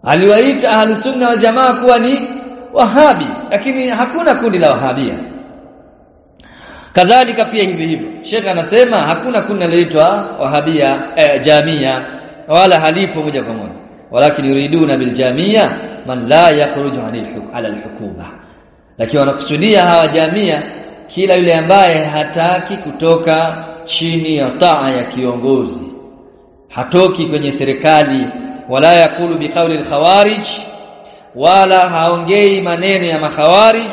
aliwaita ahli sunna wal jamaa kuwa ni wahabi lakini hakuna kundi la wahabia kadhalika pia hivi hivyo Sheikh anasema hakuna kundi linaloitwa wahabia eh, jamia wala halipo moja kwa moja walakin yuriduna bil jamia man la yakhruju ala al hukuma lakini wanakusudia hawa jamia kila yule ambaye hataki kutoka chini ya taa ya kiongozi hatoki kwenye serikali wala yakulu biqauli al-khawarij wala haongei maneno ya makhawarij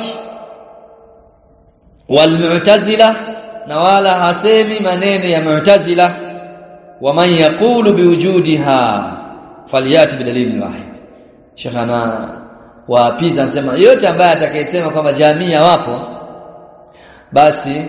walmu'tazila na wala hasemi maneno ya mu'tazila waman yaqulu biwujudiha falyati bidalili wahid Sheikh ana waapiza anasema yote ambaye atakayesema kwamba jamia wapo basi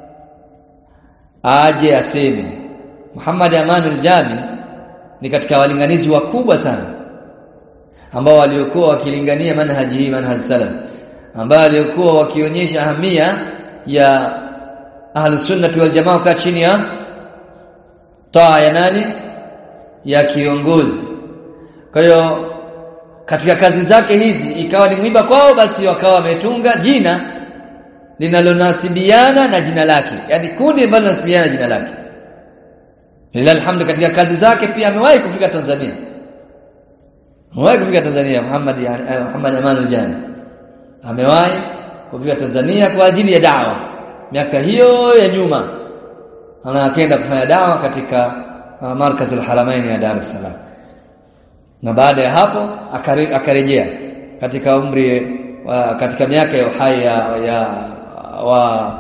aje aseme Muhammad Amanul Jami ni katika walinganizi wakubwa sana ambao waliokuwa wakilingania manhaji hii manhaji salaf ambao waliokuwa wakionyesha ahamia ya ahlus sunnah wal jamaa kwa chini ya taa ya nani ya kiongozi kwa hiyo katika kazi zake hizi ikawa ni mwiba kwao basi wakawa wametunga jina linalonasibiana na jina lake yani kundi ambalo linasibiana na jina lake Lillahi alhamdu katika kazi zake pia amewahi kufika Tanzania. Amewahi kufika Tanzania Muhammad Muhammad Amanul Jami. Amewahi kufika Tanzania kwa ajili ya dawa. Miaka hiyo ya nyuma anakwenda kufanya dawa katika uh, Markazul Haramain ya Dar es Salaam. Na baada ya hapo akare, akarejea katika umri wa, katika miaka ya uhai ya, ya wa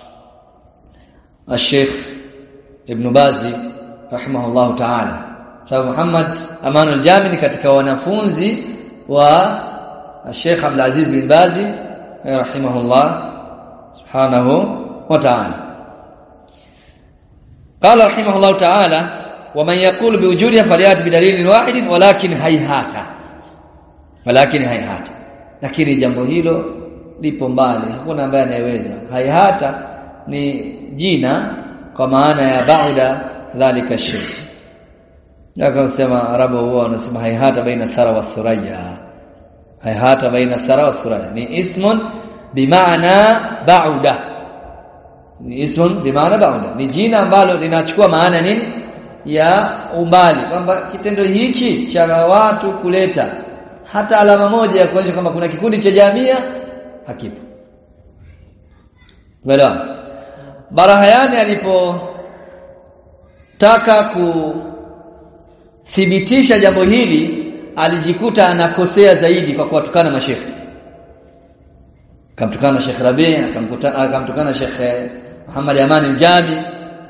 Sheikh Ibn Bazi rahimahullahu ta'ala sababu Muhammad Aman al-Jami ni katika wanafunzi wa Sheikh Abdul Aziz bin Bazi rahimahullah subhanahu wa ta'ala قال رحمه الله تعالى ومن يقول بوجودها فليات بدليل واحد ولكن هيهات ولكن هيهات lakini jambo hilo lipo mbali hakuna ambaye anayeweza haihata ni jina kwa maana ya bauda dhalika shirk ndio sema arabu huwa wanasema haihata baina thara wa thuraya haihata baina thara wa thuraya ni ismun bimaana bauda ni ismun bimaana bauda ni jina ambalo linachukua maana nini ya umbali kwamba kitendo hichi cha watu kuleta hata alama moja ya kuonyesha kwamba kuna kikundi cha jamia hakipo Umeelewa? Barahayani alipotaka kuthibitisha jambo hili alijikuta anakosea zaidi kwa kuwatukana mashekhe. Akamtukana Sheikh Rabi, akamkuta akamtukana Sheikh Muhammad Aman al-Jami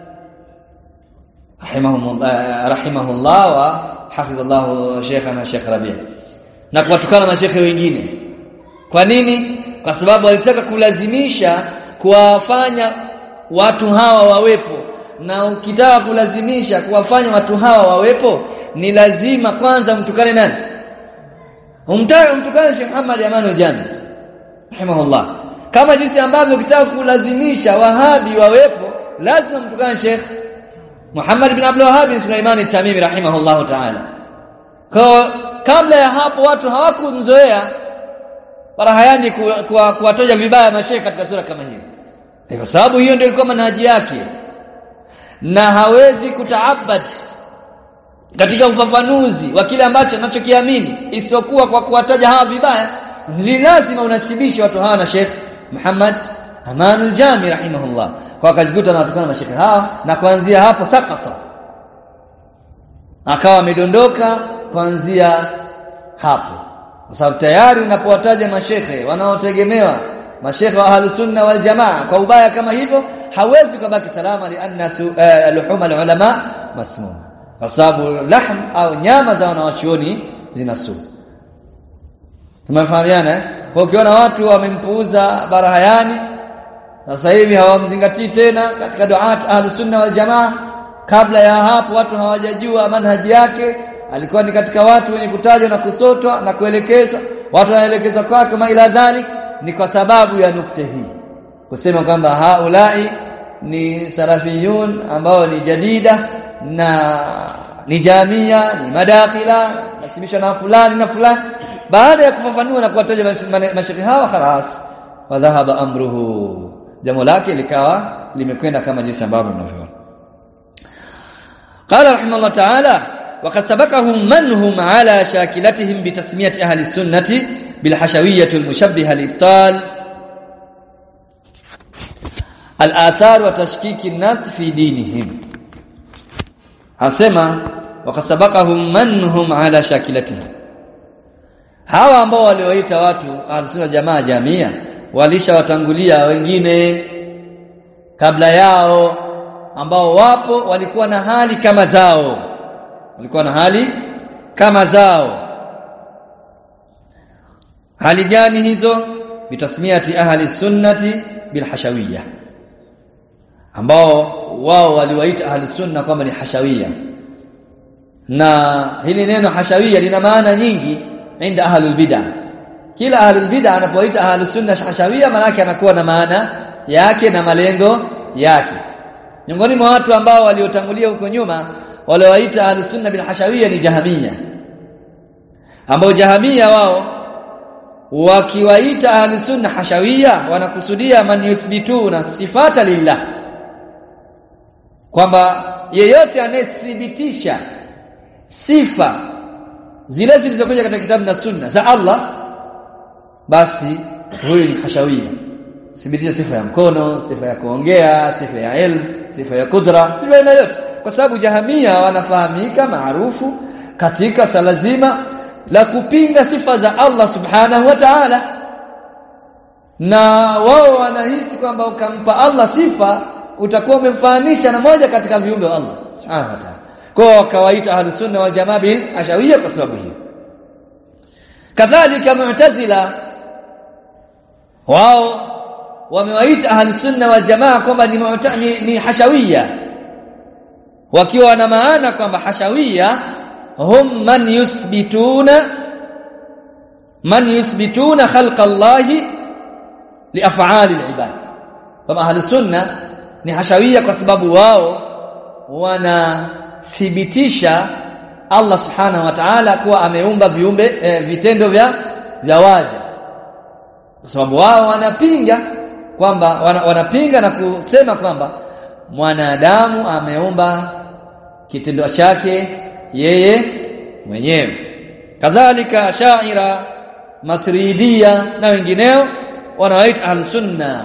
rahimahullah rahimahullah wa hafidhallahu Sheikhana Sheikh Rabi. Na kuwatukana mashekhe wengine. Kwa nini? Kwa sababu alitaka kulazimisha kuwafanya watu hawa wawepo na ukitaka kulazimisha kuwafanya watu hawa wawepo ni lazima kwanza mtukane nani umtaka mtukane Sheikh Muhammad Amanu Jami rahimahullah kama jinsi ambavyo ukitaka kulazimisha wahabi wawepo lazima mtukane Sheikh Muhammad bin Abdul Wahhab Sulaiman Tamimi rahimahullah ta'ala kwa kabla ya hapo watu hawakumzoea Barahayani kuwatoja vibaya mashehe katika sura kama hiyo. Kwa sababu hiyo ndio ilikuwa manhaji yake. Na hawezi kutaabad katika ufafanuzi wa kile ambacho anachokiamini isipokuwa kwa kuwataja hawa vibaya. Ni lazima unasibishe watu hawa na Sheikh Muhammad Amanul Jami rahimahullah. Kwa akajikuta na watukana mashekhe hawa na kuanzia hapo sakata. Akawa amedondoka kuanzia hapo kwa sababu tayari unapowataja mashekhe wanaotegemewa mashekhe wa ahlus sunna wal jamaa kwa ubaya kama hivyo hawezi kubaki salama li anna uh, luhum al ulama masmuma kwa sababu lahm au nyama za wanawachuoni zina sumu tumefahamiana eh? kwa ukiona watu wamempuuza barahayani sasa hivi hawamzingatii tena katika duat ahlus sunna wal jamaa kabla ya hapo watu hawajajua manhaji yake alikuwa ni katika watu wenye kutajwa na kusotwa na kuelekezwa watu wanaelekezwa kwake kama ila dhalik ni kwa sababu ya nukta hii kusema kwamba haulai ni salafiyun ambao ni jadida na ni jamia ni madakhila nasibisha na fulani na fulani baada ya kufafanua na kuwataja mashekhi hawa khalas wa dhahaba amruhu jambo lake likawa limekwenda kama jinsi ambavyo mnavyoona قال رحمه الله تعالى وقد سبقهم من هم على شاكلتهم بتسميه اهل السنه بالحشويه المشبهه الابطال الاثار وتشكيك الناس في دينهم asema wakasabakahum manhum ala shakilatihi hawa ambao walioita watu ahlus jamaa jamia walishawatangulia wengine kabla yao ambao wapo walikuwa na hali kama zao walikuwa na hali kama zao hali gani hizo bitasmiati ahli sunnati bilhashawiyya ambao wao waliwaita ahli sunna kwamba ni hashawiyya na hili neno hashawiyya lina maana nyingi inda ahlul bid'ah kila ahlul bid'ah anapoita ahlus sunna hashawiyya maana yake anakuwa na maana yake na malengo yake miongoni mwa watu ambao waliotangulia huko nyuma waliowaita ahlus sunna bil hashawiyya ni jahamia ambao jahamia wao wakiwaita ahlus sunna hashawiyya wanakusudia man yuthbituna sifata lillah kwamba yeyote anayethibitisha sifa zile zilizokuja katika kitabu na sunna za Allah basi huyu ni hashawiyya thibitisha sifa ya mkono sifa ya kuongea sifa ya ilmu sifa ya kudra sifa ya yote kwa sababu jahamia wanafahamika maarufu katika sala zima la kupinga sifa za Allah subhanahu wa ta'ala na wao wanahisi kwamba ukampa Allah sifa utakuwa umemfananisha na moja katika viumbe wa Allah subhanahu wa ta'ala kwa wakawaita ahlus sunna wal jamaa bil ashawiyya kwa sababu hiyo kadhalika mu'tazila wao wamewaita ahlus sunna wal jamaa kwamba ni, ni, ni hashawiyya wakiwa na maana kwamba hashawiyya hum man yuthbituna man yuthbituna khalqa Allah li af'ali al-ibad kama ahlus sunna ni hashawiyya kwa sababu wao wanathibitisha Allah subhanahu wa ta'ala kuwa ameumba viumbe eh, vitendo vya vya waja kwa sababu wao wanapinga kwamba wana, wanapinga na kusema kwamba mwanadamu ameumba kitendo chake yeye mwenyewe kadhalika shaira matridia na wengineo wanawaita al-sunna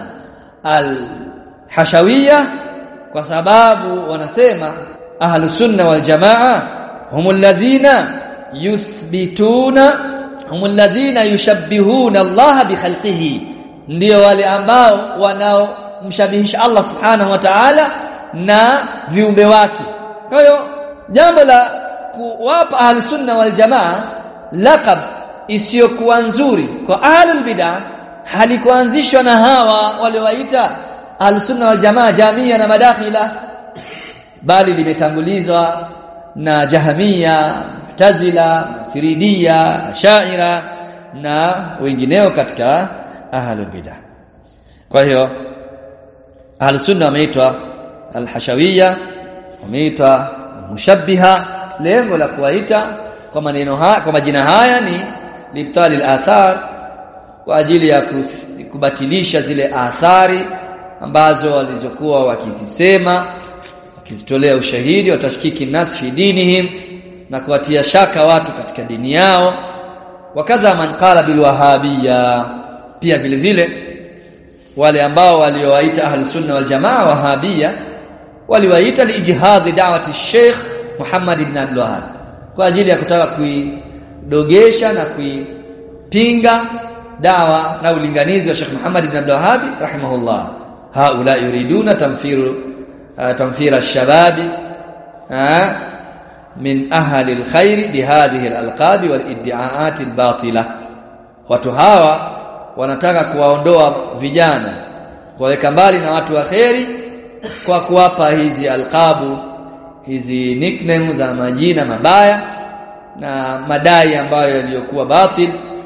al-hashawiyya kwa sababu wanasema ahlus-sunna wal jamaa humul ladhina yuthbituna humul ladhina yushabbihuna Allah bi khalqihi ndio wale ambao wanaomshabihisha Allah subhanahu wa ta'ala na viumbe wake kwa hiyo jambo la kuwapa ahlus-sunna wal jamaa laqab isiyokuwa nzuri kwa ahlul bid'ah halikuanzishwa na hawa waliowaita al-sunna wal jamaa jamia na madakhila bali limetangulizwa na jahamia mu'tazila matiridia shaira na wengineo katika ahlul bidah kwa hiyo al-sunna wameitwa al-hashawiyya wameitwa mushabbiha lengo la kuwaita kwa maneno haya kwa majina haya ni libtali al-athar kwa ajili ya kubatilisha zile athari ambazo walizokuwa wakizisema wakizitolea ushahidi watashkiki nas fi dinihim na kuwatia shaka watu katika dini yao wakadha man qala bil wahabiyya pia vile vile wale ambao waliowaita ahli sunna wal jamaa wahabiyya waliwaita liijhadhi da'wati Sheikh Muhammad ibn Abdul Wahhab kwa ajili ya kutaka kuidogesha na kuipinga dawa na ulinganizi wa Sheikh Muhammad ibn Abdul Wahhab rahimahullah haula yuriduna tamfiru uh, tamfira ash-shabab uh, min ahli al-khair bihadhihi al-alqab wal-iddi'aat al-batila watu hawa wanataka kuwaondoa vijana kuwaweka mbali na watu wa kheri kwa kuwapa hizi alqabu hizi nickname za majina mabaya na madai ambayo yaliyokuwa batil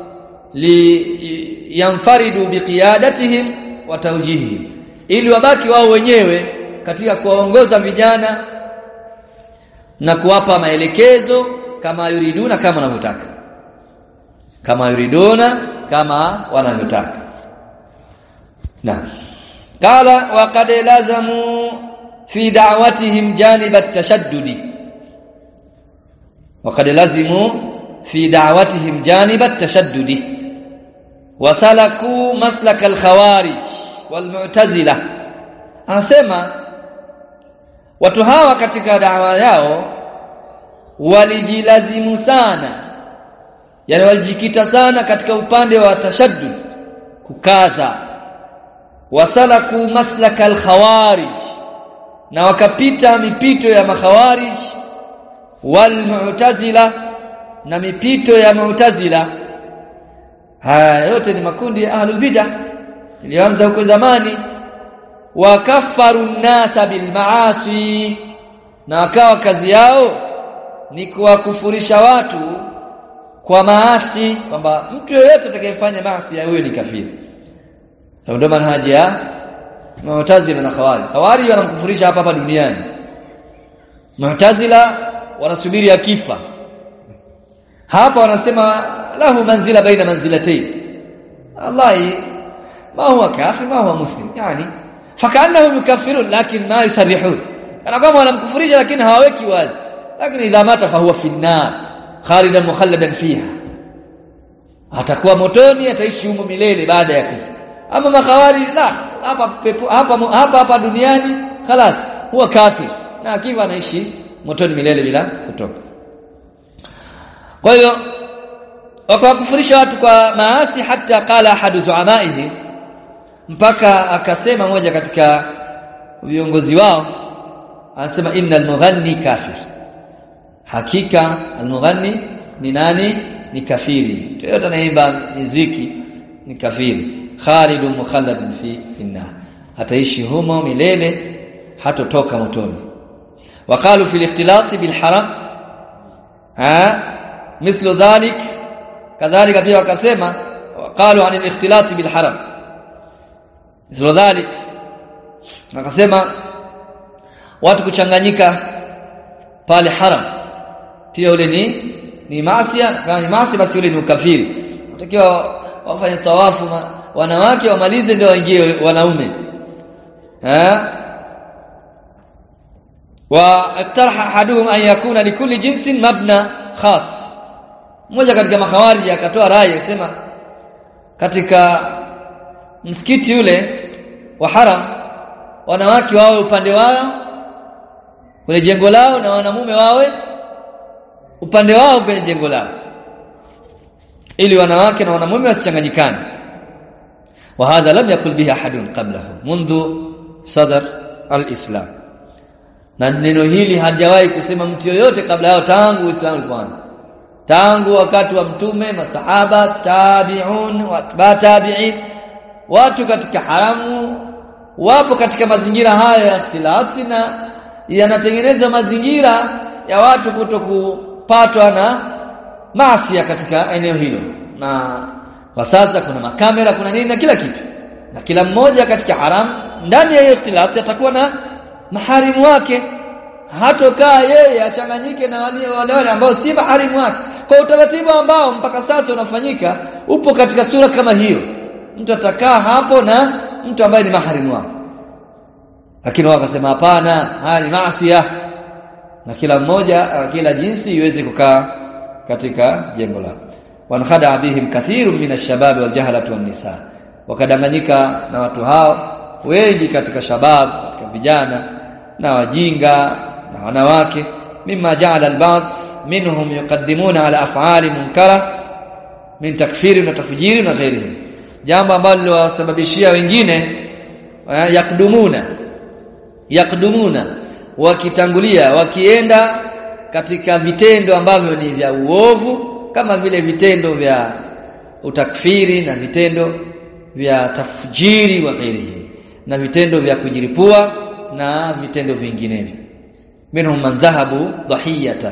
li yanfaridu biqiyadatihim wa tawjihihim ili wabaki wao wenyewe katika kuwaongoza vijana na kuwapa maelekezo kama yuriduna kama wanavyotaka kama yuriduna kama wanavyotaka na qala wa qad lazamu fi da'watihim janib at-tashaddudi wa qad lazimu fi da'watihim janib at-tashaddudi wa salaku maslak al-khawarij wal mu'tazila anasema watu hawa katika dawa yao walijilazimu sana yani walijikita sana katika upande wa tashaddud kukaza wasalaku maslaka al-khawarij na wakapita mipito ya makhawarij wal mu'tazila na mipito ya mu'tazila haya yote ni makundi ya ahlul bidah ilianza huko zamani wakafaru nasa bil maasi na wakawa kazi yao ni kuwakufurisha watu kwa maasi kwamba mtu yeyote atakayefanya maasi huyo ni kafiri ndio manhaji ya Mu'tazila na Khawari Khawari wanamkufurisha hapa hapa duniani Mu'tazila wanasubiri akifa hapa wanasema lahu manzila baina manzilatayn Allah ma huwa kafir ma huwa muslim yani fakaannahum yukaffirun lakin ma yusarrihun kana kama wanamkufurisha lakini hawaweki wazi lakini idha mata fahuwa fi an-nar khalidan mukhalladan fiha atakuwa motoni ataishi humo milele baada ya kufa ama makhawari la hapa pepo, hapa hapa hapa duniani خلاص huwa kafir na akiwa anaishi motoni milele bila kutoka kwa hiyo wakawakufurisha watu kwa maasi hata qala ahadu zuamaihi mpaka akasema moja katika viongozi wao anasema innal mughanni kafir hakika almughanni ni nani ni kafiri yote anaimba muziki ni kafiri khalidun mukhalladun fi finnar ataishi humo milele hatotoka motoni waqalu fil ikhtilat bil haram ha mithlu dhalik kadhalika pia wakasema waqalu anil ikhtilat bil haram mithlu dhalik wakasema watu kuchanganyika pale haram pia ule ni ni maasi kama ni maasi basi ule ni ukafiri utakiwa wafanye tawafu wanawake wamalize ndio waingie wanaume eh wa iktaraha ahaduhum an yakuna likulli jinsin mabna khas mmoja katika makhawariji akatoa rai akisema katika msikiti ule wa haram wanawake wawe upande wao kwenye jengo lao na wanamume wawe upande wao kwenye jengo lao ili wanawake na wanamume wasichanganyikane wa hadha lam yakul biha ahadun qablahu mundu sadar alislam na neno hili hajawahi kusema mtu yoyote kabla yao tangu uislamu ulipoanza tangu wakati wa mtume masahaba tabi'un wa tabi'in watu katika haramu wapo katika mazingira haya ya ikhtilati na yanatengeneza mazingira ya watu kutokupatwa na maasi katika eneo hilo na kwa sasa kuna makamera kuna nini na kila kitu na kila mmoja katika haram ndani ya hiyo ikhtilati atakuwa na maharimu wake hatokaa yeye achanganyike na wale wale wale ambao si maharimu wake kwa utaratibu ambao mpaka sasa unafanyika upo katika sura kama hiyo mtu atakaa hapo na mtu ambaye ni maharimu wake lakini wakasema hapana haya ni maasi na kila mmoja kila jinsi iweze kukaa katika jengo lake wankhada bihim kathiru min ash-shabab wal jahalati wan nisa wakadanganyika na watu hao wengi katika shabab katika vijana na wajinga na wanawake mimma ja'ala al-ba'd minhum yuqaddimuna ala af'ali munkara min takfiri na tafjiri na ghairihi jambo ambalo liwasababishia wengine yakdumuna yakdumuna wakitangulia wakienda katika vitendo ambavyo ni vya uovu kama vile vitendo vya utakfiri na vitendo vya tafjiri wa ghairihi na vitendo vya kujiripua na vitendo vinginevyo minhum man dhahabu dhahiyata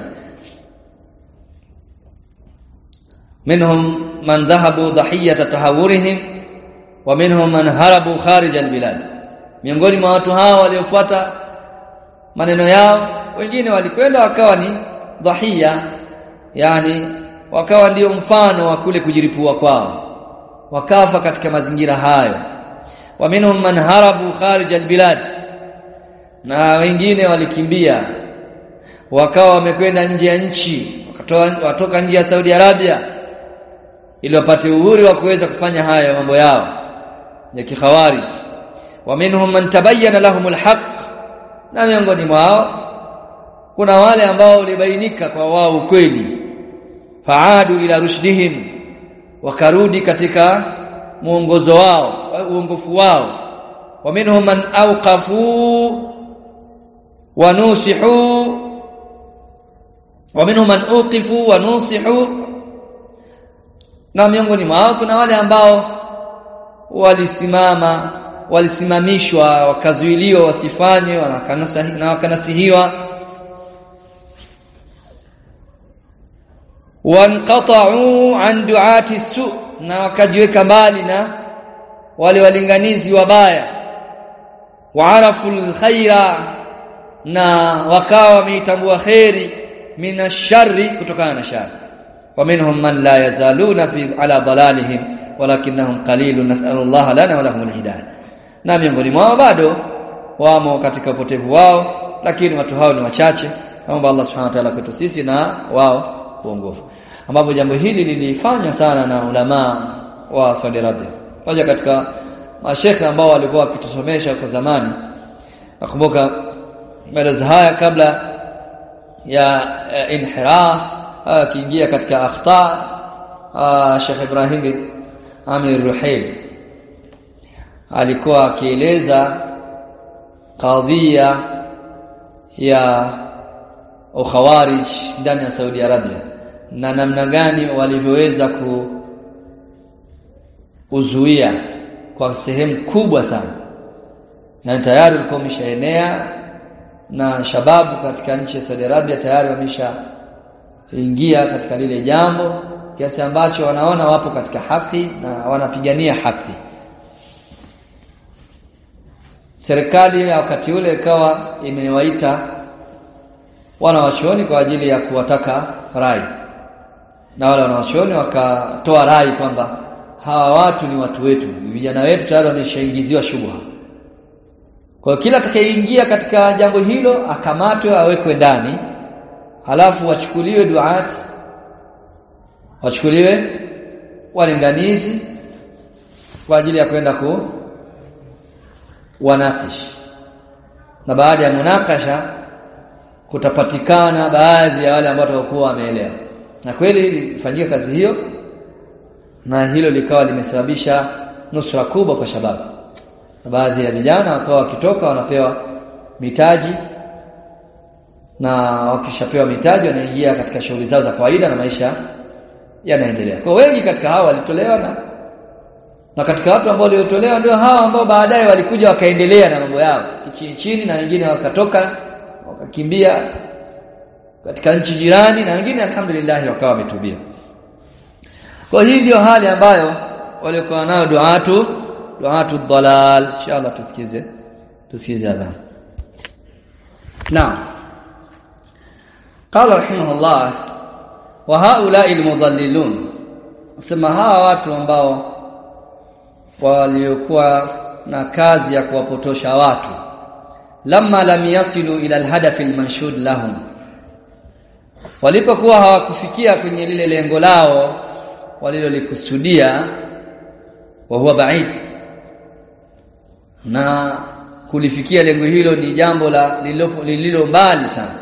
minhum man dhahabu dhahiyata tahawurihim wa minhum man harabu kharij albilad miongoni mwa watu hao waliofuata maneno yao wengine walikwenda wakawa ni dhahia yani wakawa ndio mfano wa kule kujiripua kwao wakafa katika mazingira hayo wa minhum man harabu kharij albilad na wengine walikimbia wakawa wamekwenda nje ya nchi wakatoa watoka nje ya Saudi Arabia ili wapate uhuru wa kuweza kufanya haya mambo yao ya kikhawarij wa minhum man tabayyana lahum alhaq na miongoni mwao kuna wale ambao ulibainika kwa wao ukweli faadu ila rushdihim wakarudi katika muongozo wao uongofu wao wa minhum man awqafu wa nusihu wa minhum man uqifu wa nusihu na miongoni mwao kuna wale ambao walisimama walisimamishwa wakazuiliwa wasifanye na wakanasihiwa wanqata'u an du'ati su na wakajiweka mbali na wale walinganizi wabaya waarafu alkhaira na wakawa wameitambua khairi minasharri kutokana na shari wa minhum man la yazaluna fi ala dalalihim walakinnahum qalilun nas'alullaha lana wa lahum alhidayah na miongoni mwao bado wamo katika upotevu wao lakini watu hao ni wachache naomba Allah subhanahu wa ta'ala kwetu sisi na wao uongofu ambapo jambo hili lilifanywa sana na ulama wa Saudi Arabia moja katika mashekhe ambao walikuwa wakitusomesha kwa zamani nakumbuka maelezo haya kabla ya uh, inhiraf akiingia uh, katika akhta uh, Sheikh Ibrahim Amir Ruhail alikuwa akieleza kadhia ya ukhawarij ndani ya Saudi Arabia na namna gani walivyoweza kuuzuia kwa sehemu kubwa sana yani tayari ulikuwa umeshaenea na shababu katika nchi ya Saudi Arabia tayari wamesha ingia katika lile jambo kiasi ambacho wanaona wapo katika haki na wanapigania haki serikali ya wakati ule ikawa imewaita wanawachuoni kwa ajili ya kuwataka rai na wale wanawachuoni wakatoa rai kwamba hawa watu ni watu wetu vijana wetu tayari wameshaingiziwa shubha kwa hiyo kila atakayeingia katika jambo hilo akamatwe awekwe ndani halafu wachukuliwe duat wachukuliwe walinganizi kwa ajili ya kwenda ku wanakish na baada ya munakasha kutapatikana baadhi ya wale ambao watakuwa wameelewa na kweli ilifanyika kazi hiyo na hilo likawa limesababisha nusra kubwa kwa shababu na baadhi ya vijana wakawa wakitoka wanapewa mitaji na wakishapewa mitaji wanaingia katika shughuli zao za kawaida na maisha yanaendelea kwa wengi katika hao walitolewa na na katika watu ambao waliotolewa ndio hawa ambao baadaye walikuja wakaendelea na mambo yao chini chini na wengine wakatoka wakakimbia katika nchi jirani na wengine alhamdulillah wakawa wametubia kwa hii ndio hali ambayo walikuwa nayo duatu duatu dalal inshallah tusikize tusikize adhan naam قال رحمه الله وهؤلاء المضللون sema hawa watu ambao waliokuwa na kazi ya kuwapotosha watu lamma lam yasilu ila alhadaf almanshud lahum walipokuwa hawakufikia kwenye lile lengo lao walilolikusudia wa huwa ba'id na kulifikia lengo hilo ni jambo la lililo mbali sana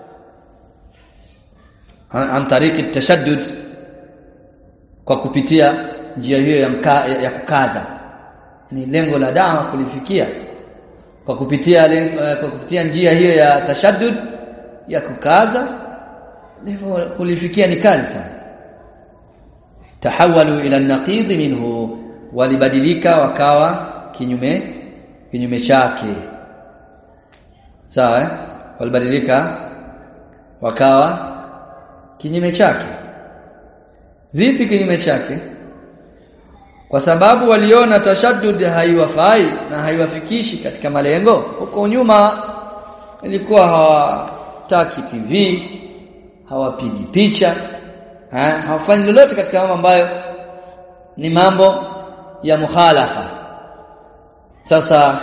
an tariki tashaddud kwa kupitia njia hiyo ya, mka, ya, ya kukaza ni lengo la dawa kulifikia kwa kupitia lengo, kwa kupitia njia hiyo ya tashaddud ya kukaza lengo kulifikia ni kazi sana tahawalu ila naqid minhu walibadilika wakawa kinyume kinyume chake sawa eh? walibadilika wakawa kinyume chake vipi kinyume chake kwa sababu waliona tashaddud haiwafai na haiwafikishi katika malengo huko nyuma ilikuwa hawataki TV hawapigi picha eh hawafanyi lolote katika mambo ambayo ni mambo ya mukhalafa sasa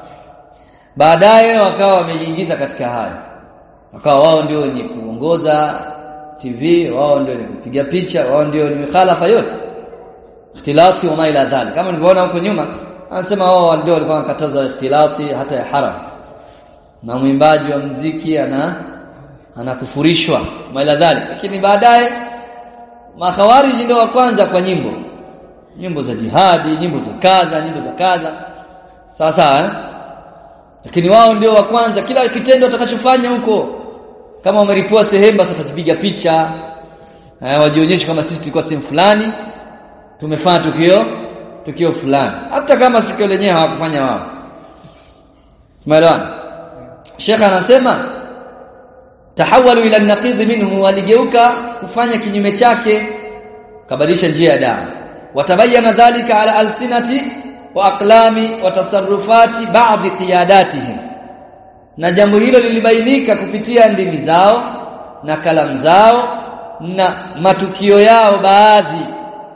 baadaye wakawa wamejiingiza katika haya wakawa wao ndio wenye kuongoza TV wao ndio wenye kupiga picha wao ndio ni mikhalafa yote ikhtilati wa ila dhalik kama nilivyoona huko nyuma anasema wao ndio walikuwa wanakataza ikhtilati hata ya haram na mwimbaji wa mziki ana anakufurishwa ila dhalik lakini baadaye makhawariji ndio wa kwanza kwa nyimbo nyimbo za jihadi nyimbo za kadha nyimbo za kadha sawa sawa eh? lakini wao ndio wa kwanza kila kitendo watakachofanya huko kama wameripua sehemu basi watajipiga picha eh, wajionyeshe kama sisi tulikuwa sehemu fulani tumefanya tukio tukio fulani hata kama tukio lenyewe hawakufanya wao tumeelewana Sheikh anasema tahawalu ila naqid minhu waligeuka kufanya kinyume chake kabadilisha njia ya dawa watabayana dhalika ala alsinati wa aqlami wa tasarrufati baadhi qiyadatihim na jambo hilo lilibainika kupitia ndimi zao na kalamu zao na matukio yao baadhi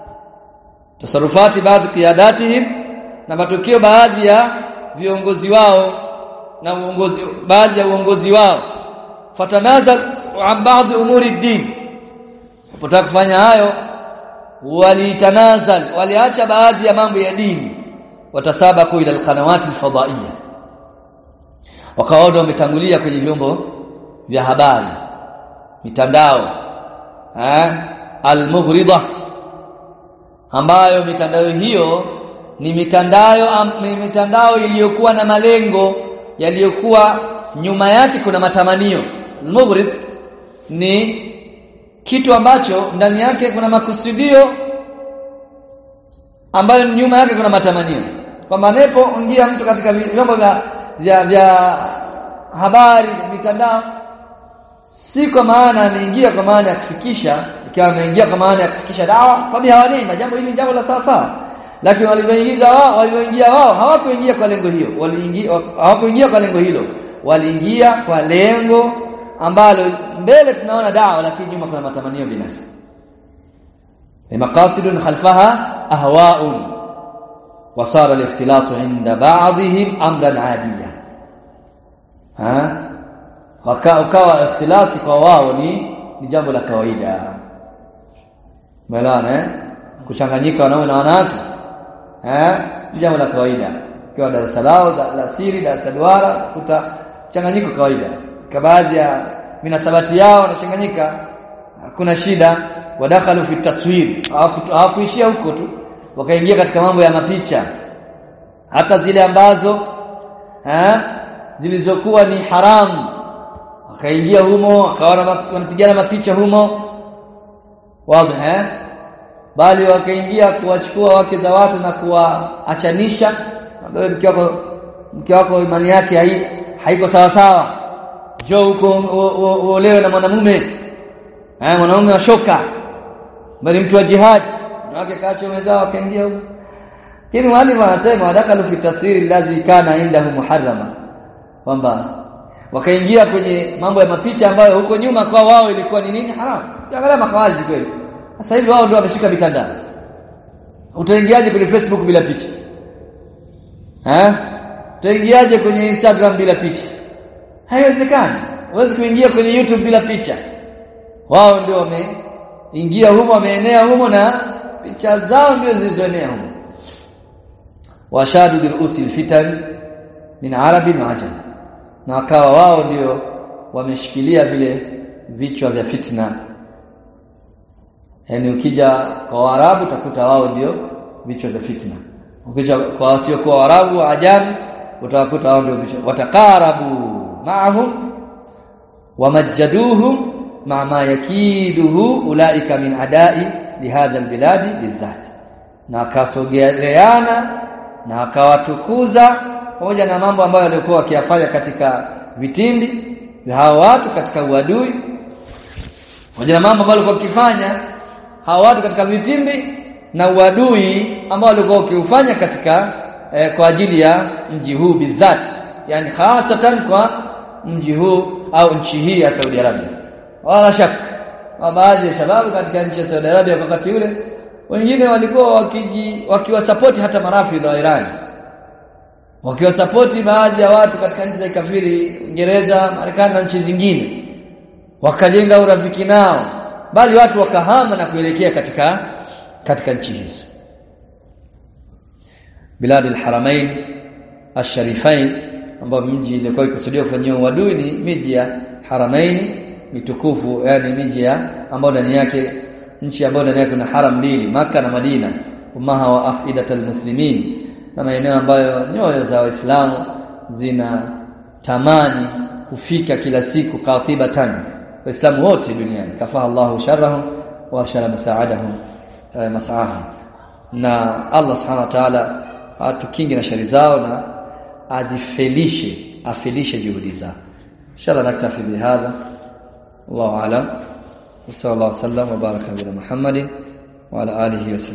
tasarrufati baadhi qiyadatihim na matukio baadhi ya viongozi wao na uongozi baadhi ya uongozi wao fatanazal an baadhi umuri din kupotaka kufanya hayo walitanazal waliacha baadhi ya mambo ya dini watasabaku ila alqanawati alfadaiya wakawa wametangulia kwenye vyombo vya habari mitandao eh almughrida ambayo mitandao hiyo ni mitandao am, ni mitandao iliyokuwa na malengo yaliyokuwa nyuma yake kuna matamanio almughrid ni kitu ambacho ndani yake kuna makusudio ambayo nyuma yake kuna matamanio kwamba anapoingia mtu katika vyombo vya, vya, vya habari mitandao si kwa maana ameingia kwa maana ya kufikisha ikiwa ameingia kwa maana ya kufikisha dawa fabi hawanima jambo hili jambo la sawa sawa lakini walivyoingiza wao walivyoingia wao hawakuingia kwa lengo hiyo waliingia hawakuingia kwa lengo hilo waliingia kwa lengo ambalo mbele tunaona dawa lakini nyuma kuna matamanio binafsi maqasidun khalfaha ahwa'un wasara al-ikhtilatu 'inda ba'dihim amran 'adiya ha ukawa ikhtilati kwa wao ni ni jambo la kawaida melana eh kuchanganyika wanaume na wanawake eh ni jambo la kawaida kwa darasa lao la siri darasa duara kuta changanyiko kawaida kwa baadhi ya minasabati yao wanachanganyika hakuna shida wadakhalu fi taswir hawakuishia huko tu wakaingia katika mambo ya mapicha hata zile ambazo eh zilizokuwa ni haramu wakaingia humo wakaona wanapigana mapicha humo wazi eh bali wakaingia kuwachukua wake za watu na kuwaachanisha ambaye mke wako mke wako imani yake hai, haiko sawa sawa njoo huko uolewe na mwanamume eh mwanamume wa shoka bali mtu wa jihad wake kaacho wenzao wakaingia huko lakini mwalimu anasema wadakalu fi taswiri alladhi kana indahu muharrama kwamba wakaingia kwenye mambo ya mapicha ambayo huko nyuma kwa wao ilikuwa ni nini haramu angalia makhawariji kweli sasa hivi wao ndio wameshika mitandao utaingiaje kwenye Facebook bila picha eh utaingiaje kwenye Instagram bila picha haiwezekani huwezi kuingia kwenye YouTube bila picha wao ndio wameingia humo wameenea humo na picha zao ndio zilizoenea humo washadu bil usil fitan min arabi na ajam na wakawa wao ndio wameshikilia vile vichwa vya fitna yani ukija kwa Waarabu utakuta wao ndio vichwa vya fitna ukija kwa wasio kwa Waarabu ajami utakuta wao ndio vichwa watakarabu ma'ahum wamajjaduhum ma ma yakiduhu ulaika min adai lihadha albiladi bizat na akasogeleana na akawatukuza pamoja na mambo ambayo walikuwa wakiyafanya katika vitindi vya hao watu katika uadui pamoja na mambo ambayo walikuwa wakifanya hao watu katika vitimbi na uadui ambao walikuwa wakiufanya katika eh, kwa ajili ya mji huu bizat yani hasatan kwa mji huu au nchi hii ya Saudi Arabia wala shaka wa baadhi ya shababu katika nchi ya Saudi Arabia wakati ule wengine walikuwa wakiji wakiwasapoti hata marafidha wa Irani wakiwasapoti baadhi ya watu katika nchi za kafiri Uingereza, Marekani na nchi zingine wakajenga urafiki nao bali watu wakahama na kuelekea katika katika nchi hizo biladi alharamain asharifain ambao mji ilikuwa ikusudiwa kufanyiwa uadui ni miji ya haramaini mitukufu yani miji ya ambayo ndani yake nchi ambayo ndani yake kuna haram mbili maka na Madina umaha wa afidatal muslimin na maeneo ambayo nyoyo za waislamu zina tamani kufika kila siku qatibatan waislamu wote duniani kafa Allahu sharrahum wa shara masaadahum eh, masahahum na Allah subhanahu wa ta'ala atukinge na shari zao na azifelishe afelishe juhudi zao inshallah naktafi bihadha Allahu a'lam wa sallallahu alaihi wa sallam wa baraka ala Muhammadin wa ala alihi wa